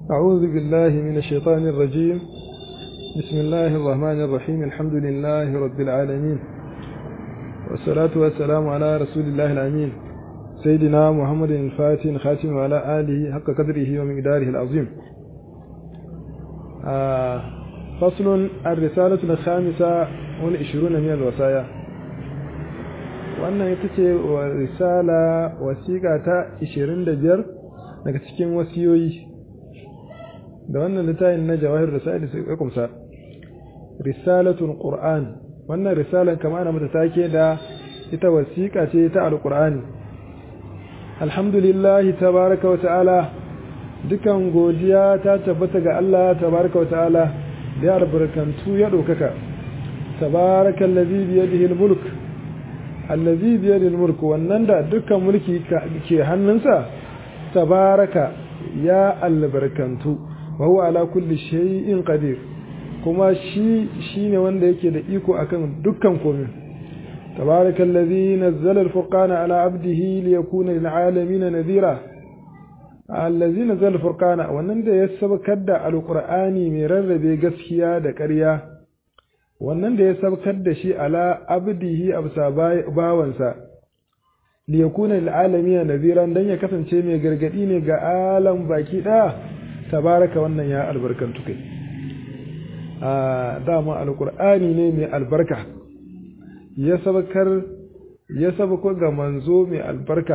أعوذ بالله من الشيطان الرجيم بسم الله الرحمن الرحيم الحمد لله رب العالمين والصلاة والسلام على رسول الله الأمين سيدنا محمد الفاتح الخاتم وعلى آله حق قدره ومقداره العظيم آه فصل الرسالة الخامسة والعشرون من الوصايا wannan ita ce wa risala wasiƙa ta 25 daga cikin wasiyoyi da wannan littafin na jawahir risali su ya kumsa risalatul qur'an wannan risalan kama ana mata take da ita wasiƙa ce ta alqur'ani alhamdulillah tabaraka wa ta'ala dukan godiya ta tabbata ga Allah tabaraka wa ta'ala da ya albarkantu ya ɗaukaka tabarakallazi biyadihi almulk allazi biyadil mulk wannan da dukkan mulki ke hannunsa tabaraka ya albarkantu wa huwa ala kulli shay'in qadir kuma shi shine wanda yake da iko akan dukkan komai tabaraka allazi nazzala alfurqana ala abdihi liyakuna lil alamin nadhira allazi nazzala alfurqana wannan da ya sabkar da alqur'ani mai rarrabe gaskiya da ƙarya wannan da ya sabkar da shi ala abdihi absa bawansa li yakuna lil alamin nadhiran dan ya kasance mai gargadi ne ga alam baki daya tabaraka wannan ya albarkantu kai a dama alqur'ani ne mai albarka ya sabkar ya sabko ga manzo mai albarka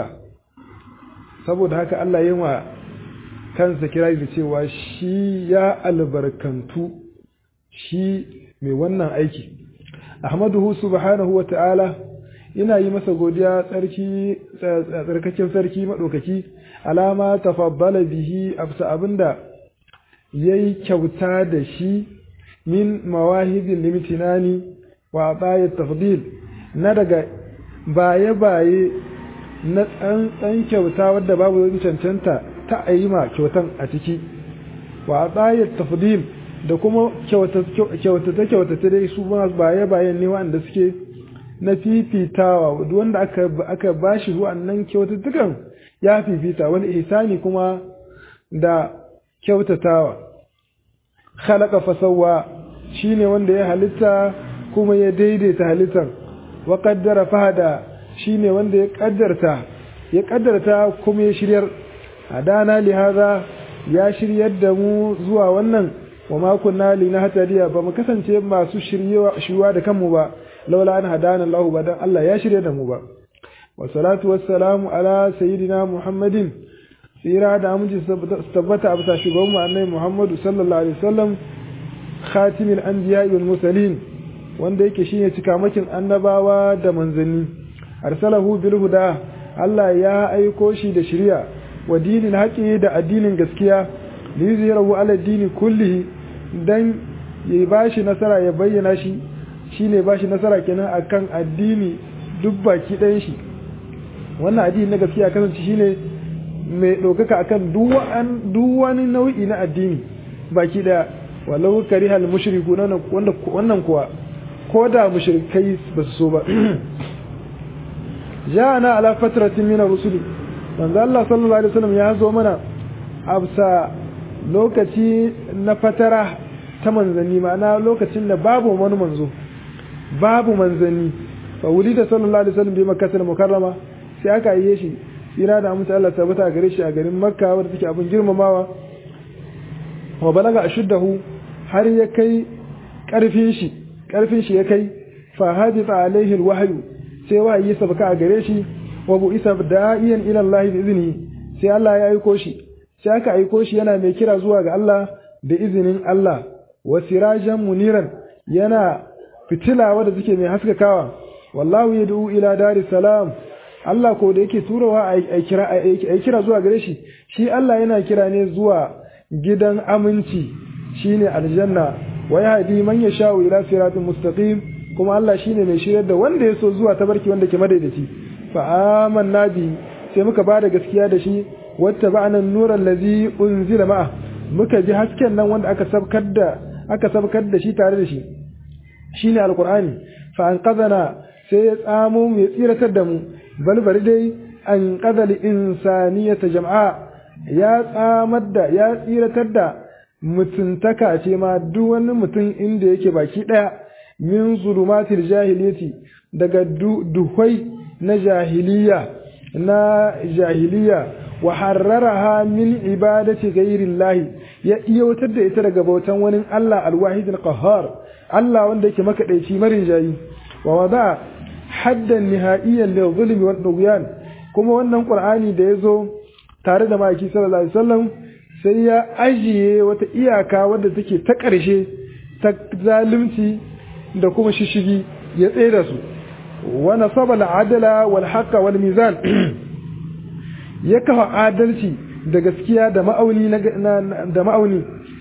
saboda haka Allah ya wa kansa kira da cewa shi ya albarkantu shi mai wannan aiki ahmaduhu subhanahu wa ta'ala ina yi masa godiya tsarki tsarkakin sarki madaukaki alama tafaddala bihi absa abinda yayi kyauta da shi min mawahibil limitinani wa atayat tafdil na daga baye baye na tsantsan kyauta wadda babu wani cancanta ta ayyima kyautan a ciki wa atayat tafdil da kuma kyautata kyautata dai su ma baye bayan ne wanda suke na fifitawa wanda aka aka bashi wannan kyautatukan ya fifita wani ihsani kuma da kyautatawa khalaqa fasawwa shine wanda ya halitta kuma ya daidaita halittar wa qaddara fahada shine wanda ya kaddarta ya kaddarta kuma ya shiryar hadana li hadha ya shiryar da mu zuwa wannan wa ma kunna linahtadiya ba mu kasance masu shiryewa da kanmu ba laula an hadana Allah ba dan Allah ya shirye da mu ba wa salatu wassalamu ala sayyidina Muhammadin tsira da aminci tabbata a bisa shugaban mu annabi Muhammadu sallallahu alaihi wasallam khatimul anbiya wal mursalin wanda yake shine cikamakin annabawa da manzanni arsalahu bil huda Allah ya aiko shi da shari'a wa dinin haƙi da addinin gaskiya liyuzhirahu ala dini kullihi dan ya bashi nasara ya bayyana shi shine bashi nasara kenan akan addini duk baki ɗayan shi wannan addini na gaskiya kasance shine mai ɗaukaka akan duk wani nau'i na addini baki ɗaya walau karihal mushriku wannan kuwa ko da mushrikai ba su so ba ja'ana ala fatratin min ar-rusuli manzo Allah sallallahu alaihi wasallam ya zo mana absa lokaci na fatara ta manzanni ma'ana lokacin da babu wani manzo babu manzanni fa wulida sallallahu alaihi wasallam bi makkah mukarrama sai aka yi shi tsira da amince Allah tabbata gare shi a garin makka wanda take abin girmamawa wa balaga ashuddahu har ya kai karfin shi karfin shi ya kai fa haditha alaihi alwahyu sai wahayi sabaka a gare shi wa bu isa da'iyan ila Allah bi izini sai Allah ya aiko shi sai aka aiko shi yana mai kira zuwa ga Allah da izinin Allah wa sirajan muniran yana fitila wadda take mai haskakawa wallahu yad'u ila daris salam Allah ko da yake turawa a kira a kira zuwa gare shi shi Allah yana kira ne zuwa gidan aminci shine aljanna wa yahdi man yasha'u ila siratin mustaqim kuma Allah shine mai shiryar da wanda ya so zuwa tabarki wanda ke madaidaici fa amanna bi sai muka bada gaskiya da shi wata ba'ana nuran lazi unzila ma'a muka ji hasken nan wanda aka sabkar da aka sabkar da shi tare da shi shine alqur'ani fa an qadana sai ya tsamo mu ya tsiratar da mu bal bari dai an qadal insaniyata jama'a ya tsamar da ya tsiratar da mutuntaka ce ma duk wani mutum inda yake baki ɗaya min zulumatil jahiliyati daga duhwai na jahiliya na jahiliya wa harraraha min ibadati ghairillahi ya iyawatar da ita daga bautan wani Allah alwahid alqahhar Allah wanda yake makadaici marin jayi wa wada haddan nihaiyan lil zulmi wal dughyan kuma wannan qur'ani da yazo tare da maki sallallahu alaihi wasallam sai ya ajiye wata iyaka wadda take ta ƙarshe ta zalunci da kuma shishigi ya tsere su wa nasaba al-adla wal haqqa wal mizan ya kafa adalci da gaskiya da ma'auni da ma'auni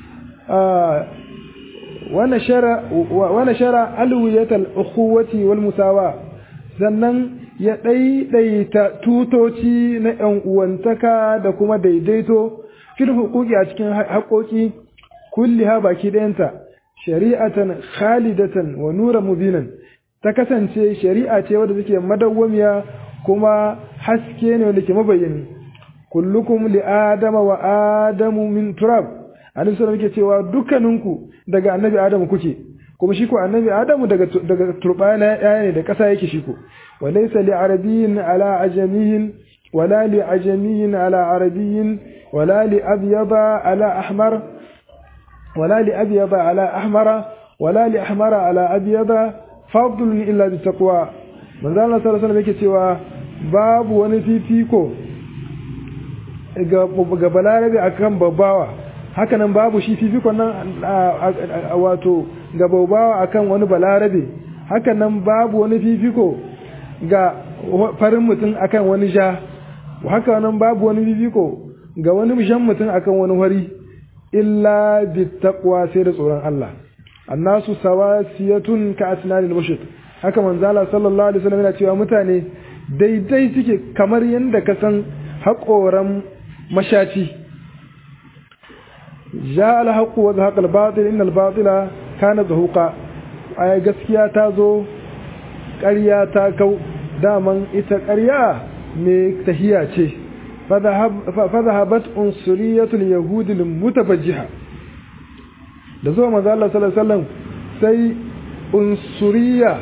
wa nashara alwiyatal ukhuwati wal musawa sannan ya ɗaiɗaita tutoci na ‘yan uwantaka da kuma daidaito fil hukuki a cikin haƙoƙi kulli ha baki ɗayanta shari'atan khalidatan wa nura mubinan ta kasance shari'a ce wadda take madawwamiya kuma haske ne wanda ke mabayyani kullukum li adama wa adamu min turab annabi sallallahu alaihi cewa dukkaninku daga annabi adamu kuke kuma shi ko annabi adamu daga daga turbana yaya ne da kasa yake shi ko wa laysa li arabiyyin ala ajamiyyin wala li ajamiyyin ala arabiyyin wala li abyada ala ahmar wala li abyada ala ahmara wala li ahmara ala abyada fadlun illa bi taqwa manzo Allah sallallahu alaihi wasallam yake cewa babu wani fifiko ga balarabe akan babbawa hakanan babu shi fifikon nan wato ga babbawa akan wani balarabe hakanan babu wani fifiko ga farin mutum akan wani ja hakanan babu wani fifiko ga wani jan mutum akan wani wari illa bi taqwa sai da tsoron Allah annasu sawasiyatun ka asnanil mushrik haka manzala sallallahu alaihi wasallam yana cewa mutane daidai suke kamar yadda ka san haƙoran mashaci ja alhaƙu wa zahaƙa albatil inna albatila kana zahuqa aya gaskiya ta zo ƙarya ta kau daman ita ƙarya mai tahiya ce fadhahabat unsuriyatul yahudi mutabajjiha da zuwa manzo Allah sallallahu alaihi wasallam sai unsuriya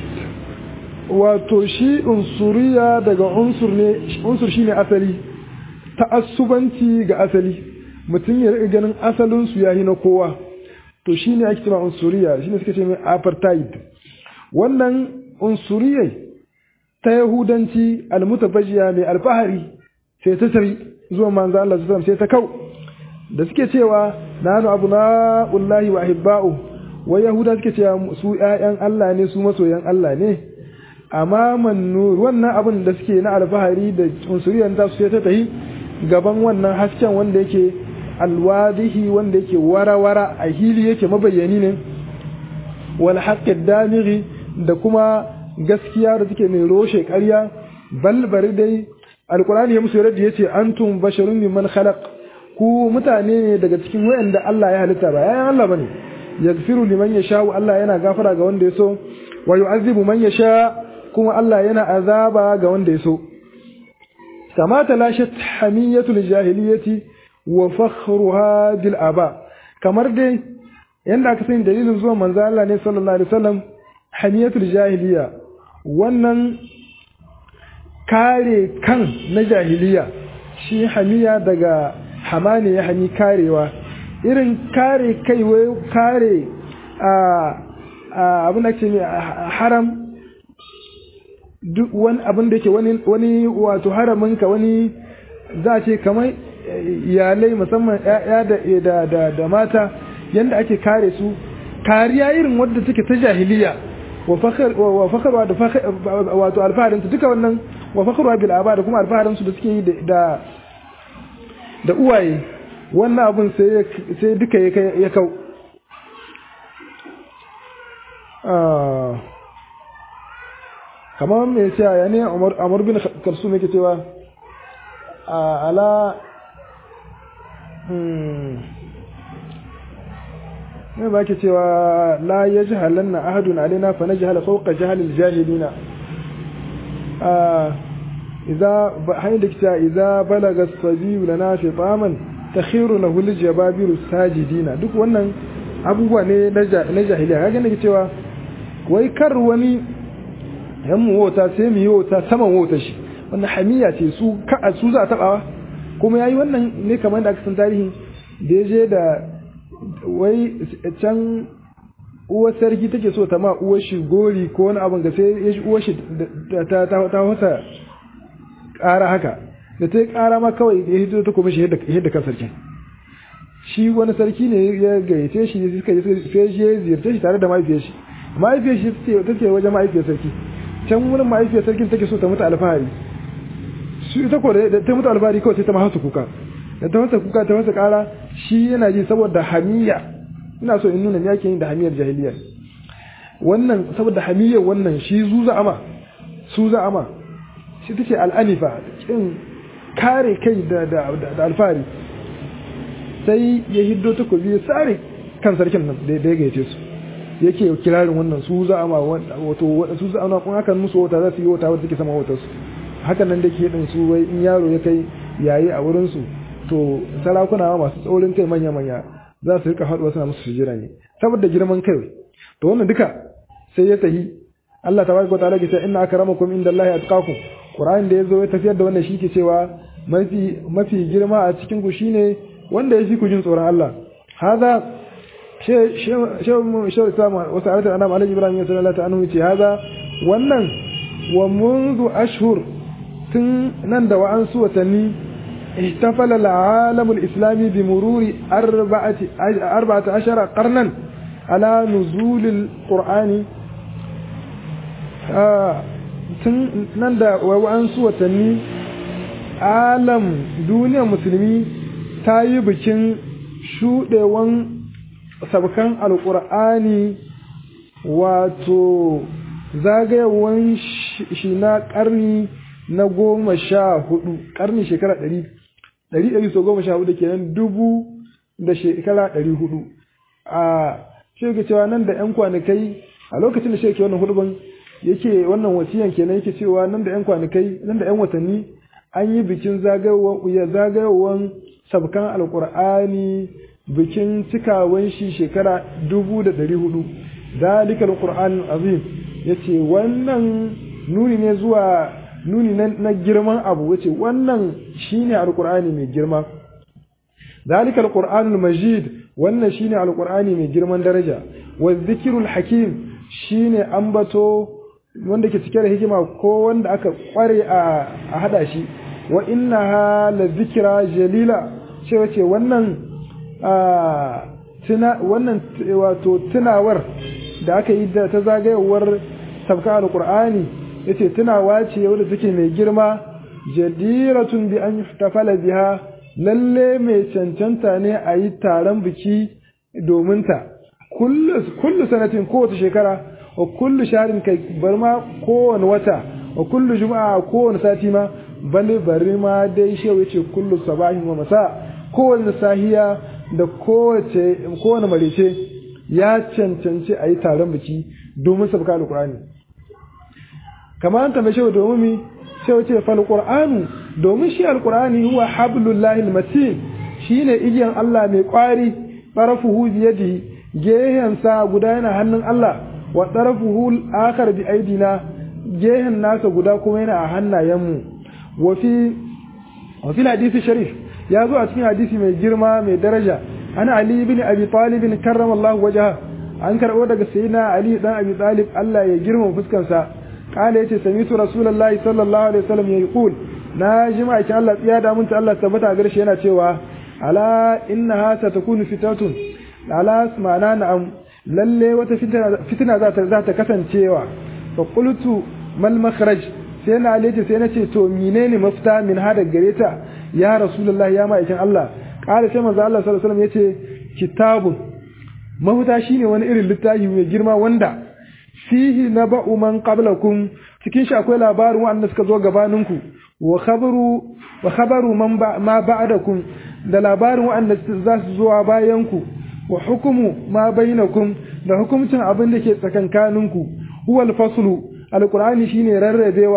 wato shi unsuriya daga unsur ne unsur shine asali ta'assubanci ga asali mutum ya riga ganin asalin su yayi na kowa to shine ake cewa unsuriya shine suka ce mai apartheid wannan unsuriyai ta yahudanci almutabajiya mai alfahari sai ta tafi zuwa manzo Allah sallallahu sai ta kau da suke cewa nanu abunaullahi wa ahibba'u wai yahuda suke cewa su ƴaƴan Allah ne su masoyan Allah ne amma nur wannan abin da suke na alfahari da unsuriyar ta su ta tafi gaban wannan hasken wanda yake alwadihi wanda yake wara-wara a hili yake mabayyani ne wal haqqid damighi da kuma gaskiya da take mai roshe ƙarya bal bari dai alqur'ani ya musu yarda yace antum basharun mimman khalaq ku mutane ne daga cikin wayanda Allah ya halitta ba yayan Allah bane yaghfiru liman yasha Allah yana gafara ga wanda ya so wa yu'azzibu man yasha kuma Allah yana azaba ga wanda ya so kama talashat hamiyatul jahiliyati wa fakhruha bil aba kamar dai yanda aka sani dalilin zuwa manzo Allah ne sallallahu alaihi wasallam hamiyatul jahiliya wannan kare kan na jahiliya shi hamiya daga hamane ya hani karewa irin kare kai wai kare a abin da ke haram duk wani abin da ke wani wato haraminka wani za a ce kamar iyalai musamman ya da mata yadda ake kare su kariya irin wadda take ta jahiliya wa fakarwa da wato alfaharinsu duka wannan wa fakarwa bil aba da kuma alfaharinsu da suke yi da da uwaye wannan abin sai duka ya kau kamar mai cewa ya ne amur bin karsu mai ke cewa ala ne ba ke cewa la ya ji halanna ahadun alina fa na jihar fauka jihalil jahilina idza hayy da kita idza balaga as-sabiyu lana fitaman takhiru lahu al-jababiru sajidina duk wannan abubuwa ne na jahiliya kaga ne cewa wai kar wani yan mu wota sai mu yi wota saman wota shi wannan hamiya ce su ka su za a tabawa kuma yayi wannan ne kamar da aka san tarihi da ya je da wai can uwar sarki take so ta ma uwar shi gori ko wani abin ga sai ya shi uwar shi ta ta ta wata ƙara haka da ta yi ƙara ma kawai ya hito ta kuma shi yadda kan sarkin shi wani sarki ne ya gayyace shi suka yi sai shi ya ziyarce shi tare da mahaifiyar shi mahaifiyar shi ta ce wajen mahaifiyar sarki can wurin mahaifiyar sarkin take so ta mutu alfahari su ita ko da ta mutu alfahari kawai sai ta mahasa kuka da ta masa kuka ta masa kara shi yana ji saboda hamiya ina so in nuna me yake yin da hamiyar jahiliya wannan saboda hamiyar wannan shi zuza ama su za ama shi tace al'anifa kin kare kai da da da alfahari sai ya hiddo takobi ya sare kan sarkin nan da ya gayyace su yake kirarin wannan su za ama wato su za ama kun hakan musu wata za su yi wata wadda take sama wata su hakan nan da ke din su wai in yaro ya kai yayi a wurin su to sarakuna masu tsaurin kai manya-manya za su rika haɗuwa suna musu sujira ne saboda girman kai to wannan duka sai ya tahi Allah tabaraka ta'ala ke cewa inna akramakum indallahi atqakum Qur'an da yazo ya tafiyar da wannan shi ke cewa mafi mafi girma a cikin ku shine wanda ya fi ku jin tsoron Allah hada she she she sama wasu ayatan anam alaihi ibrahim sallallahu alaihi wasallam ce hada wannan wa منذ ashhur tun nan da wa'ansu watanni احتفل العالم الإسلامي بمرور أربعة, أربعة عشر قرنا على نزول القرآن nan da wa'ansu watanni alam duniyar musulmi ta yi bikin shuɗewan sabkan alƙur'ani wato zagayewan shi na ƙarni na goma sha hudu ƙarni shekara ɗari ɗari ɗari so goma sha hudu kenan dubu da shekara ɗari hudu a shi cewa nan da 'yan kwanakai a lokacin da shi ke wannan hudubin yake wannan wasiyan kenan yake cewa nan da 'yan kwanakai nan da 'yan watanni an yi bikin zagayowan sabkan alkur'ani bikin cikawan shi shekara dubu da ɗari hudu dalika alkur'an azim ya ce wannan nuni ne zuwa nuni na girman abu wace wannan shine alkur'ani mai girma dalika alkur'anul majid wannan shine alkur'ani mai girman daraja wa zikrul hakim shine ambato wanda ke cike da hikima ko wanda aka kware a hada shi wa innaha la zikra jalila ce wace wannan tuna wannan wato tunawar da aka yi da ta zagayewar sabka alqur'ani yace tunawa ce wadda take mai girma jadiratun bi an yuhtafala biha lalle mai cancanta ne a yi taron biki domin ta kullu sanatin kowace shekara wa kullu sharin kai bar ma kowane wata wa kullu juma'a kowane sati ma bale bari ma dai shehu yace kullu sabahin wa masa kowane sahiya da kowace kowane marice ya cancanci a yi taron biki domin sabka alqur'ani kamar an tambaye shehu domin mi shehu ce fal qur'anu domin shi alqur'ani huwa hablullahi almatin shine igiyan Allah mai kwari tarafuhu biyadihi gehen sa guda yana hannun Allah wa tarafuhu akhar bi aidina gehen nasa guda kuma yana a hannayenmu wa fi wa fi hadisi sharif ya zo a cikin hadisi mai girma mai daraja ana ali ibn abi talib karramallahu wajha an karbo daga sayyidina ali dan abi talib Allah ya girma fuskar sa kala yace samitu rasulullahi sallallahu alaihi wasallam yaqul na jima'a kin Allah tsiya da mun ta Allah tabbata gare shi yana cewa ala innaha satakunu fitatun ala ma'ana na'am lalle wata fitina za ta za ta kasancewa fa qultu mal makhraj sai na alaji sai na ce to menene mafita min hada gare ta ya rasulullahi ya ma'aikin Allah kala sai manzo Allah sallallahu alaihi wasallam yace kitabun mafita shine wani irin littafi mai girma wanda fihi naba'u man qablakum cikin shi akwai labarin wanda suka zo gabaninku wa khabaru wa khabaru man ma ba'dakum da labarin wanda za su zo bayanku wa hukumu ma bainakum da hukumcin abin da ke tsakankaninku huwa al-faslu alqur'ani shine rarrabewa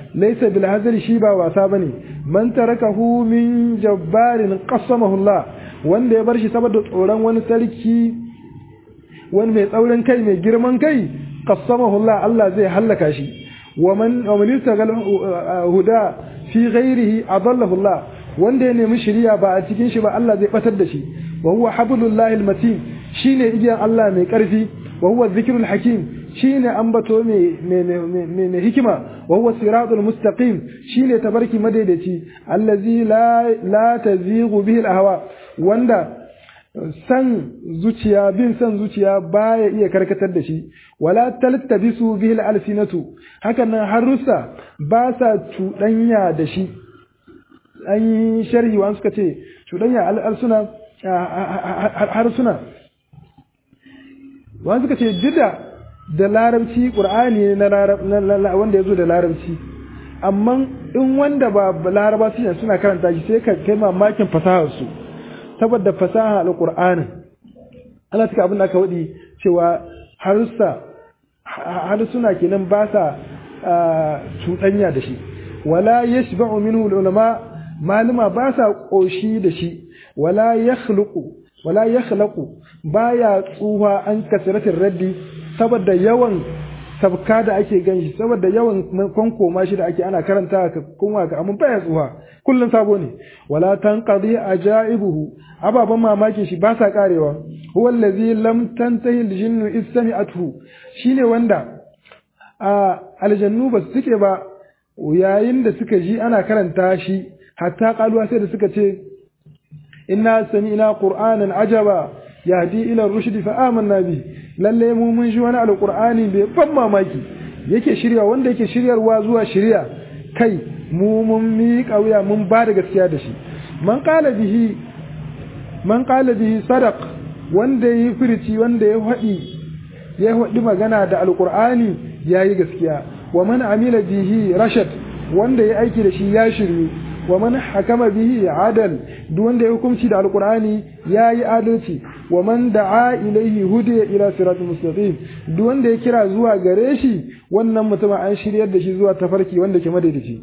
laysa bil hazari shi ba wasa bane man tarakahu min jabbarin qassamahu Allah wanda ya bar shi saboda tsoron wani sarki wani mai tsaurin kai mai girman kai qassamahu Allah Allah zai hallaka shi wa man wa man istagal huda fi ghairihi adallahu Allah wanda ya nemi shiriya ba a cikin shi ba Allah zai batar da shi wa huwa hablullahi almatin shine igiyan Allah mai karfi wa huwa dhikrul hakim shine ambato mai mai hikima wa huwa siratul mustaqim shine tabarki madaidaici allazi la la tazighu bihi alahwa wanda san zuciya bin san zuciya baya iya karkatar da shi wala taltabisu bihi alsinatu hakan nan harusa ba sa cuɗanya da shi an yi sharhi wa suka ce cuɗanya al'arsuna harsuna wa suka ce dida da larabci ƙur'ani na wanda ya zo da larabci amma in wanda ba laraba su suna karanta shi sai ka kai mamakin fasaharsu saboda fasaha alƙur'anin ana cika abin da aka waɗi cewa harsuna kenan ba sa cuɗanya da shi wala yashba'u minhu ulama maluma ba sa ƙoshi da shi wala yakhluqu wala yakhlaqu baya tsuha an kasratin raddi saboda yawan sabka da ake ganshi saboda yawan kwankoma shi da ake ana karanta ka kuma ga amma baya tsuha kullun sabo ne wala tanqadi ajaibuhu ababan mamakin shi ba sa karewa huwa allazi lam tantahi aljinnu istami'athu shine wanda a aljannu ba su suke ba yayin da suka ji ana karanta shi hatta kaluwa sai da suka ce inna sami'na qur'anan ajaba yahdi ila rushd fa amanna bi lalle mu mun ji wani alqur'ani bai ban mamaki yake shirya wanda yake shiryarwa zuwa shirya kai mu mun miƙa wuya mun ba da gaskiya da shi man qala bihi man qala bihi sadaq wanda yi firici wanda ya faɗi ya faɗi magana da alqur'ani yayi gaskiya wa man amila bihi rashad wanda ya aiki da shi ya shiryu wa man hakama bihi adal duk wanda ya hukunci da alqur'ani yayi adalci wa man da'a ilaihi hudiya ila siratul mustaqim duk wanda ya kira zuwa gare shi wannan mutum an shiryar da shi zuwa tafarki wanda ke madaidaici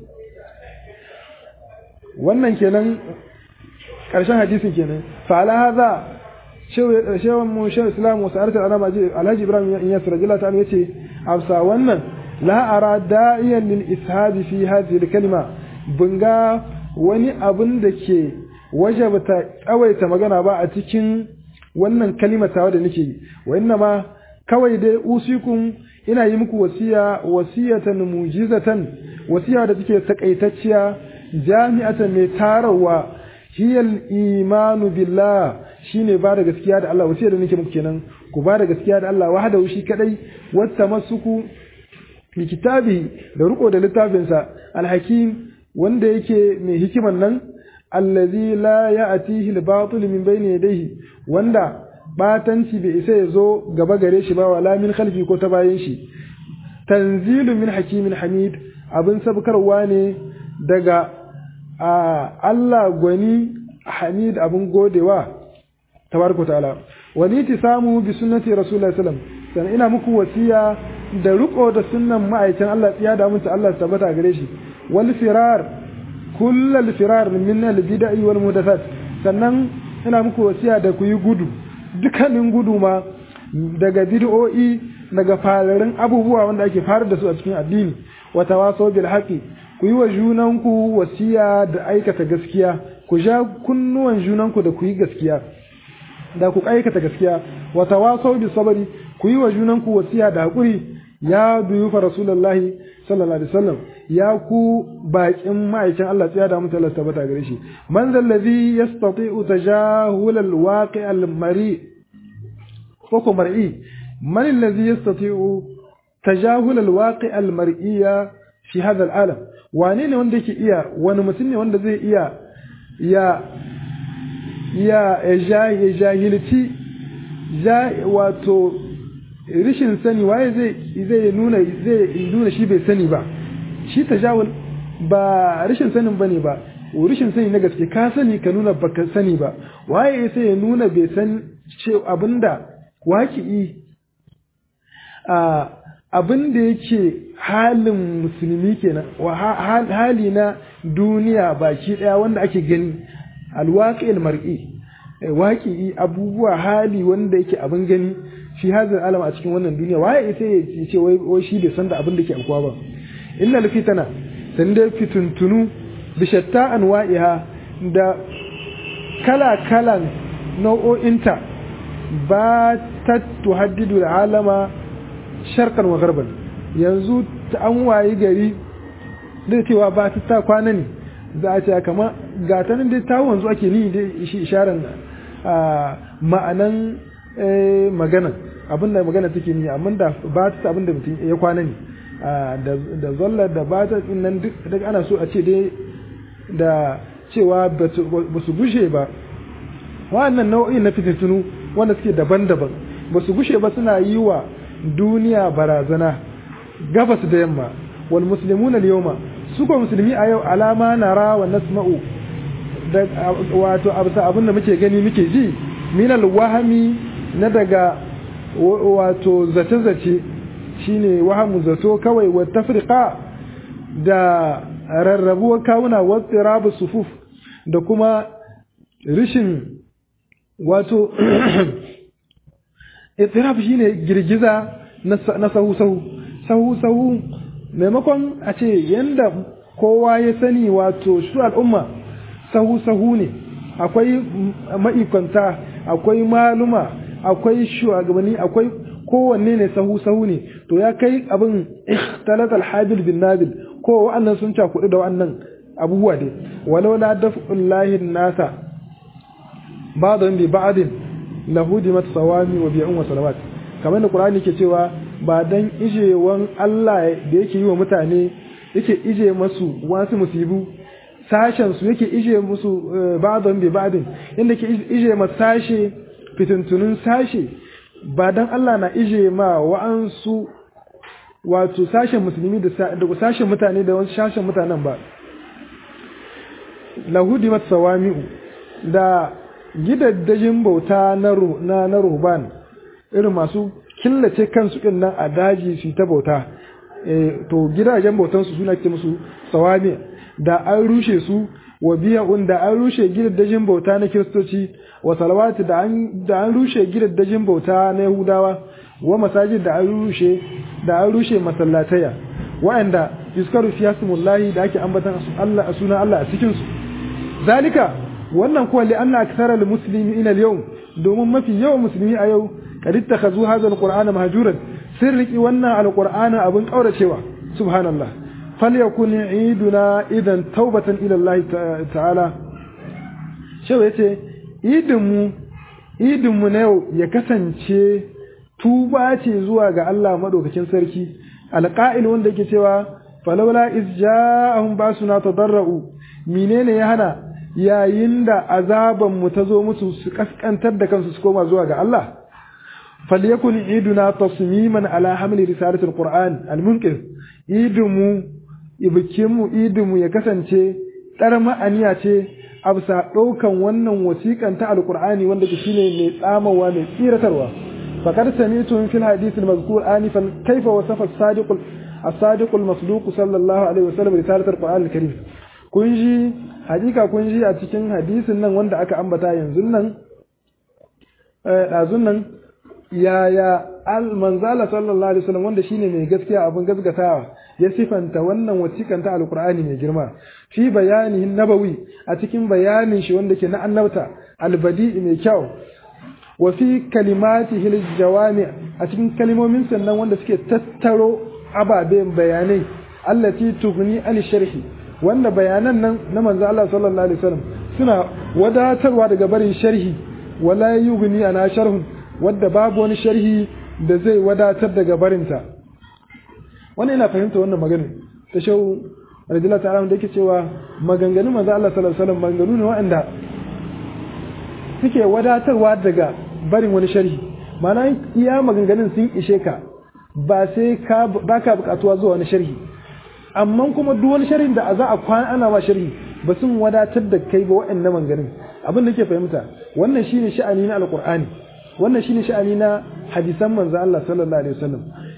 wannan kenan karshen hadisin kenan fa ala hadha shewan mu shewan islam wa sa'arat alama alhaji ibrahim in yasir rajula ta yace afsa wannan la ara da'iyan lil ishadi fi hadhihi al kalima bunga wani abin da ke wajabta tsawaita magana ba a cikin wannan kalimar tawa da nake yi wa inna ma kawai dai usikum ina yi muku wasiya wasiyatan mujizatan wasiya da take takaitacciya jami'atan mai tarawa hiyal imanu billah shine ba da gaskiya da Allah wasiya da nake muku kenan ku ba da gaskiya da Allah wahda shi kadai wata masuku bi kitabi da riko da littafinsa alhakim wanda yake mai hikiman nan allazi la ya'tihi al-batil min bayni yadayhi wanda batanci bai isa ya zo gaba gare shi ba wala min khalfi ko ta bayan shi tanzilu min hakimin hamid abin sabkarwa ne daga Allah gwani hamid abin godewa tabaraka ta'ala wani tisamu bi sunnati rasulullahi sallam sannan ina muku wasiya da riko da sunnan ma'aikin Allah tsiya da mutu Allah tabbata gare shi wal firar kullal firar min al bid'i wal muhdathat sannan ina muku wasiya da ku yi gudu dukkanin gudu ma daga bid'o'i daga fararin abubuwa wanda ake fara da su a cikin addini wa tawasaw bil haqi ku yi wa junanku wasiya da aikata gaskiya ku ja kunnuwan junanku da ku yi gaskiya da ku aikata gaskiya wa tawasaw bis sabri ku yi wa junanku wasiya da hakuri ya duyufa rasulullahi sallallahu alaihi wasallam ya ku bakin ma'aikin Allah tsaya da mutala tabbata gare shi man zallazi yastati'u tajahul alwaqi almari ko ko mar'i man allazi yastati'u tajahul alwaqi almar'iyya fi hadha alalam wane ne wanda yake iya wani mutum ne wanda zai iya ya ya ya jahilci wato rishin sani waye zai zai nuna zai nuna shi bai sani ba shi tajawul ba rishin sanin bane ba rishin sani na gaske ka sani ka nuna baka sani ba waye sai ya nuna bai san ce abinda waki'i a abin da yake halin musulmi kenan wa hali na duniya baki daya wanda ake gani alwaƙil mar'i waƙi abubuwa hali wanda yake abin gani fi hazin alam a cikin wannan duniya waye ita ya ce wai shi bai san da abin da ke alkuwa ba innal fitana san da fituntunu bi shatta anwa'iha da kala kalan nau'o'inta ba ta tuhaddidu alama sharqan wa garban yanzu ta an wayi gari da cewa ba ta ta kwana ne za a ce kama ga ta nan dai ta wanzu ake ni dai shi isharar ma'anan magana abinda magana take ni amma da ba ta abinda mutum ya kwana ne da zallar da ba ta nan duk ana so a ce dai da cewa ba su gushe ba wa'annan nau'in na fitintunu wanda suke daban-daban ba su gushe ba suna yi wa duniya barazana gabas da yamma wal muslimuna al-yawma su ko musulmi a yau alama nara wa nasma'u da wato abin da muke gani muke ji min al-wahmi na daga wato zace-zace shine wahamu zato kawai wa tafriqa da rarrabuwar kawuna wa tirabu sufuf da kuma rishin wato itiraf shine girgiza na sahu sahu sahu sahu maimakon a ce yanda kowa ya sani wato su al'umma sahu sahu ne akwai ma'ikwanta akwai maluma akwai shugabanni akwai kowanne ne sahu sahu ne to ya kai abin ikhtalat al-habil bin nabil ko wa'annan sun cakudu da wa'annan abubuwa dai walau la daf'ullahi nasa ba'dhan bi ba'din lahudimat sawami wa bi'un wa salawat kamar da qur'ani ke cewa ba dan ijewan Allah da yake yi wa mutane yake ije masu wasu musibu sashen su yake ije musu ba'dhan bi ba'din inda ke ije ma sashe fitintunun sashe ba dan Allah na ije ma wa'ansu wato sashen musulmi da sashen mutane da wasu sashen mutanen ba lahudimat sawami'u da gidaddajin bauta na na ruhban irin masu killace kansu din nan a daji su ta bauta to gidajen bautan su suna ke musu sawami da an rushe su wa biya'un da an rushe gidaddajin bauta na kiristoci wa salawati da an da an rushe gidaddajin bauta na yahudawa wa masajid da an rushe da an rushe masallataya wa'anda yuskaru fi hasmullahi da ake ambatan Allah a sunan Allah a cikin su zalika wannan kuwa li anna akthara al muslimina al yawm domin mafi yawan musulmi a yau kad ittakhazu hadha al qur'ana mahjuran sirriki wannan al qur'ana abun kauracewa subhanallah falyakun iduna idan taubatan ila Allah ta'ala shewa yace idin mu idin mu na yau ya kasance tuba ce zuwa ga Allah madaukakin sarki alqa'il wanda yake cewa falawla iz ja'ahum basuna tadarra'u menene ya hana yayin da azaban mu ta zo musu su kaskantar da kansu su koma zuwa ga Allah falyakun iduna tasmiman ala hamli risalatul qur'an almunqir idinmu ibikinmu idinmu ya kasance dar ma'aniya ce a bisa ɗaukan wannan wasiƙan ta alqur'ani wanda ke shine mai tsamawa mai tsiratarwa faqad sami'tu fil hadith al-mazkur anifan kayfa wasafa as-sadiq as-sadiq al-masduq sallallahu alaihi wasallam risalatul qur'an al-karim kun ji hakika kun ji a cikin hadisin nan wanda aka ambata yanzu nan ɗazun nan yaya al-manzala sallallahu alaihi wasallam wanda shine mai gaskiya abin gaskatawa ya sifanta wannan wasiƙan ta alqur'ani mai girma fi bayani nabawi a cikin bayanin shi wanda ke na annabta albadi'i mai kyau wa fi kalimatihi aljawami a cikin kalmomin sannan wanda suke tattaro ababen bayanai allati tughni an sharhi wanda bayanan nan na manzo Allah sallallahu alaihi wasallam suna wadatarwa daga barin sharhi wala yughni ana sharhun wadda babu wani sharhi da zai wadatar daga barinta wannan ina fahimta wannan magana ta shau radiyallahu ta'ala da yake cewa maganganun manzo Allah sallallahu alaihi wasallam maganganu ne waɗanda suke wadatarwa daga barin wani sharhi ma'ana iya maganganun sun ishe ka ba sai ka baka bukatuwa zuwa wani sharhi amma kuma duk wani sharhin da za a kwana ana ma sharhi ba sun wadatar da kai ba waɗannan maganganun abin da ke fahimta wannan shine sha'ani na alqur'ani wannan shine sha'ani na hadisan manzo Allah sallallahu alaihi wasallam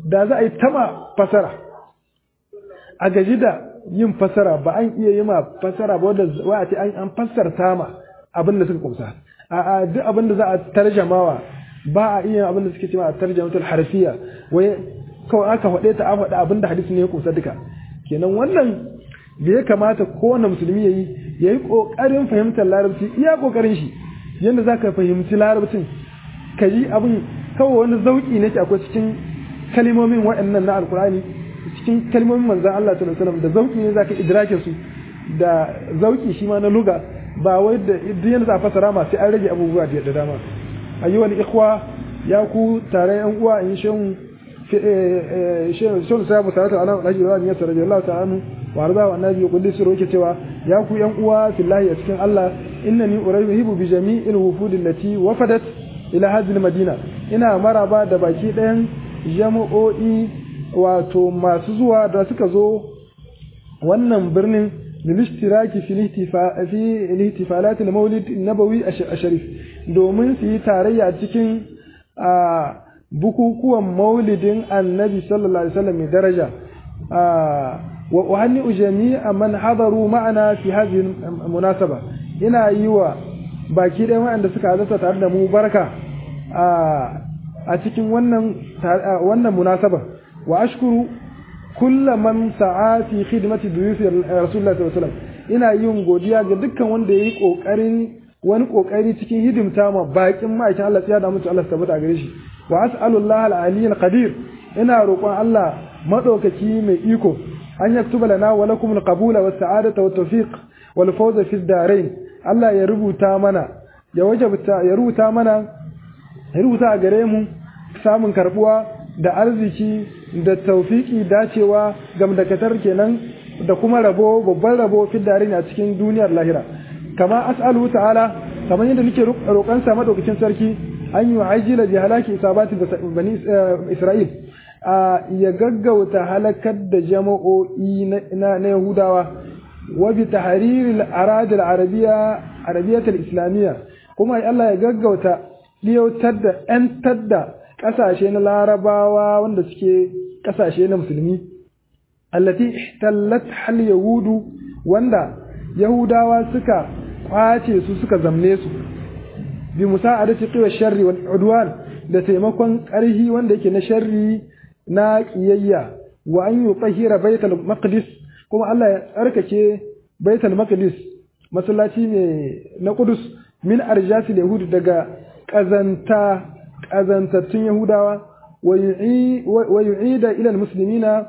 da za a yi tama fasara a gaji da yin fasara ba an iya yi ma fasara ba wanda wa a ce an fassarta ma abin da suka kumsa a duk abin da za a tarjamawa ba a iya abin da suke cewa a tarjamatul harfiya wai kawai aka faɗe ta an faɗa abin da hadisi ne ya kumsa duka kenan wannan da ya kamata kowane musulmi ya yi ya yi ƙoƙarin fahimtar larabci iya ƙoƙarin shi yadda za ka fahimci larabcin ka yi abin kawai wani zauƙi ne akwai cikin kalimomin waɗannan na alkur'ani cikin kalmomin manzan Allah sallallahu alaihi wasallam da zauki ne zaka idrake su da zauki shi ma na luga ba wai da duk yana za fasara ma sai an rage abubuwa da dama ayyuhal ikhwa ya ku tare yan uwa in shin shin shin sabu salatu ala alhaji wa niyyar radiyallahu ta'ala anhu wa arda wa annabi kulli sirru yake cewa ya ku yan uwa fillahi a cikin Allah innani urahibu bi jami'il wufud allati wafadat ila hadhihi madina ina maraba da baki ɗayan jama'o'i wato masu zuwa da suka zo wannan birnin lilishtiraki fi ihtifalat al-maulid nabawi ash-sharif domin su yi tarayya cikin bukukuwan maulidin annabi sallallahu alaihi wasallam mai daraja wa uhanni jami'a man hadaru ma'ana fi hadhihi munasaba ina yi wa baki ɗaya waɗanda suka halarta tare da mu barka a cikin wannan wannan munasaba wa ashkuru kulla man sa'a fi khidmati duyufi rasulullahi sallallahu alaihi wasallam ina yin godiya ga dukkan wanda yayi kokarin wani kokari cikin hidimta ma bakin ma'aikin Allah ya da mutu Allah tabbata gare shi wa as'alullahi al-ali al-qadir ina roƙon Allah madaukaki mai iko an yaktuba lana wa lakum al-qabula was sa'adata wat tawfiq wal fawza fi ad-darain Allah ya rubuta mana ya wajabta ya rubuta mana ya rubuta a gare mu samun karbuwa da arziki da taufiki dacewa gamdakatar kenan da kuma rabo babban rabo fiddarin a cikin duniyar lahira kama as'alu ta'ala kamar yadda nake roƙon sa madaukakin sarki an yi ajila bi halaki isabati bani isra'il ya gaggauta halakar da jama'o'i na yahudawa wa bi tahriril aradil arabiyya arabiyyatul islamiyya kuma Allah ya gaggauta liyautar da 'yantar da ƙasashe na larabawa wanda suke ƙasashe na musulmi allati ihtallat hal yahudu wanda yahudawa suka kwace su suka zamne su bi musa'adati qiwa sharri wal udwan da taimakon ƙarhi wanda yake na sharri na kiyayya wa an yutahhira baitul maqdis kuma Allah ya tsarkake baitul maqdis masallaci ne na Qudus min arjasil yahud daga ƙazanta ƙazantattun Yahudawa wa yu'ida ila muslimina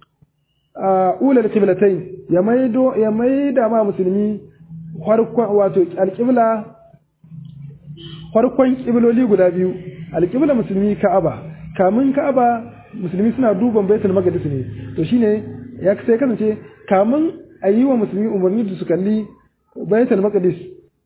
ula al-qiblatain ya maido ya maida ma musulmi farkon wato alqibla farkon kibloli guda biyu alqibla musulmi Ka'aba kamun Ka'aba musulmi suna duban Baitul Maqdis ne to shine ya sai kasance kamun ayi wa musulmi umarni da su kalli Baitul Maqdis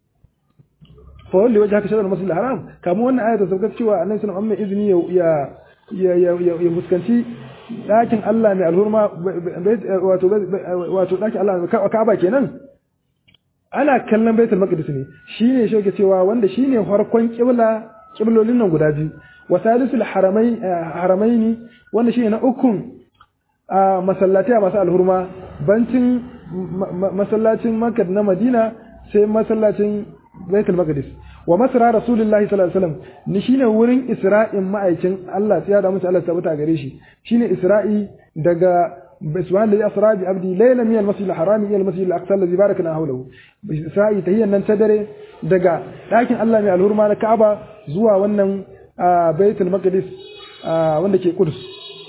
fa wanda wajen haka shaɗar masu haram kamar wannan ayata saukar cewa annabi sallallahu alaihi izini ya ya ya ya fuskanci ɗakin Allah mai alhurma wato wato ɗakin Allah Ka'aba kenan ana kallon Baitul Maqdis ne shine shi yake cewa wanda shine farkon kibla kiblolin nan guda biyu wa salisul haramai haramaini wanda shine na ukun masallatai masu alhurma bancin masallacin Makka na Madina sai masallacin baitul maqdis wa masra rasulullahi sallallahu alaihi wasallam ni shine wurin isra'in ma'aikin Allah ya da mutu Allah tabbata gare shi shine isra'i daga subhanahu alladhi asra bi abdi layla min al-masjid al-haram ila al-masjid al-aqsa alladhi barakna hawlahu isra'i tahiyyan nan ta dare daga dakin Allah mai alhurma na Ka'aba zuwa wannan baitul maqdis wanda ke Qudus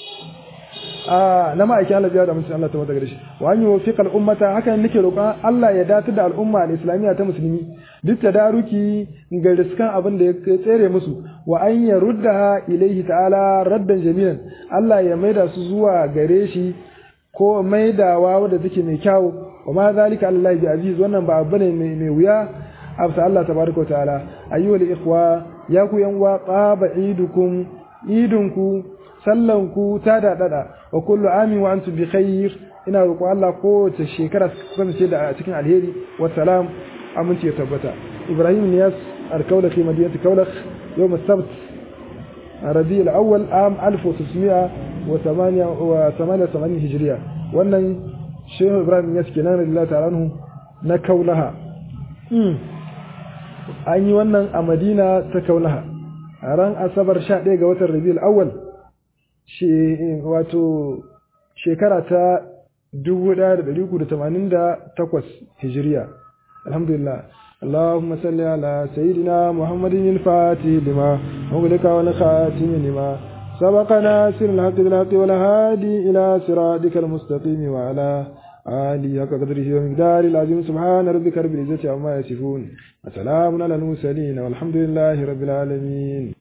na ma'aikin Allah ya da mutum Allah ta wata gare shi wa an yi wafiƙar ummata haka nake roƙon Allah ya datar da al'umma da islamiyya ta musulmi duk da daruki ga riskan abin da ya tsere musu wa an ya rudda ilaihi ta'ala raddan jamilan Allah ya maida su zuwa gare shi ko maidawa wadda take mai kyau wa ma zalika Allah bi aziz wannan ba abu ne mai wuya afsa Allah tabaraka ta'ala ayyuhal ikhwa ya ku yan uwa qaba idukum idunku sallanku ta daɗaɗa wa kullu amin wa antum bi khair ina roƙo Allah kowace shekara su kasance da cikin alheri wa salam aminci ya tabbata Ibrahim Niyas al-Kaulakh fi madinati Kaulakh yawm as-sabt ربيع الأول عام 1900 88 hijiriya wannan shehu ibrahim ya suke nan radiyallahu ta'ala anhu na kaulaha an yi wannan a madina ta kaulaha a ran asabar 11 ga watan rabiul awwal wato shekara ta 1388 hijiriya alhamdulillah اللهم صل على سيدنا محمد الفاتح لما مغلق والخاتم لما سبق ناصر الحق بالحق والهادي إلى صراطك المستقيم وعلى آله حق قدره ومقدار العظيم سبحان ربك رب العزة عما يصفون وسلام على المرسلين والحمد لله رب العالمين